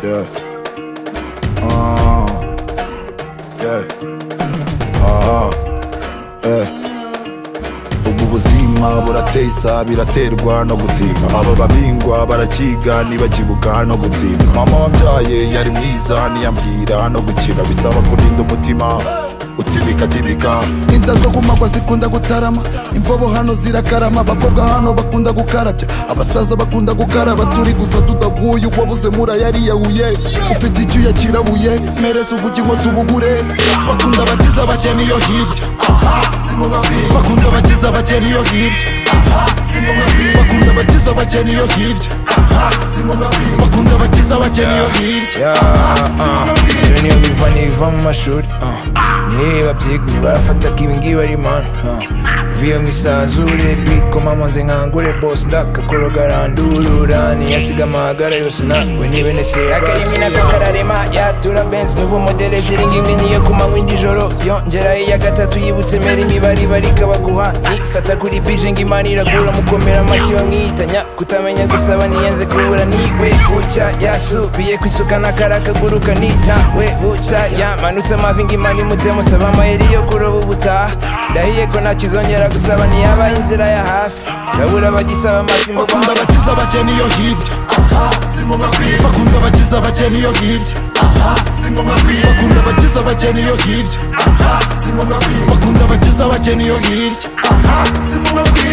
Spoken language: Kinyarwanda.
Yeah. Uh, yeah. Aha. Eh. ubu buzima burateye isaa biraterwa no gutsinda aba babingwa barakiga ntibakibuka no gutsinda mama wabyaye yari mwiza ntiyambwira no gukira bisaba kurinda umutima utibika tibika inda zo kumagwa zikunda gutarama imbobo hano zirakarama abakobwa hano bakunda gukarabya abasaza bakunda gukaraba turi gusa tudaguye uwabuze murayayiyahuye ufite icyo yakirabuye mpereza ubugingo tubugure bakunda abakiza abakene iyo hirya aha simubabwira bakunda abakiza abakene iyo hirya aha simubabwira bakunda abakiza abakene iyo hirya aha simubabwira bakunda abakiza abakene iyo hirya ibyo niyo biva n'ibiva mu mashuri niba byigumye barafata ko ibi ngibi ari mani ibiyo mu isazure biko mama nze nkangure bosi ndakakoro garandurura niyasiga amahagara yose nawe nibene akarimi seyagatsi n'akakararema yatura benz n'ubu modele ebyiri ngimwe niyo ku manywa y'ijoro yongeraho iya gatatu yibutse mera imibare ibarika baguha ni sata kuri bije ngo imana iragura mukomera amashyi bamwihitanya kutamenya gusaba niyenze kubura nigwe bucya yasubiye kwisuka n'akara kaguruka ni nawe bucya yamanutse amavi ngo imana imute musaba amayeri yo kuroba ubutaha ndahiye ko ntakizongera gusaba ntiyabaye inzira ya hafi ndabura abagisaba amafi mu bakunda abakiza abakene iyo hirya aha simubabwira bakunda abakiza abakene iyo hirya aha simubabwira bakunda abakiza abakene iyo hirya aha simubabwira bakunda abakiza abakene iyo hirya aha simubabwira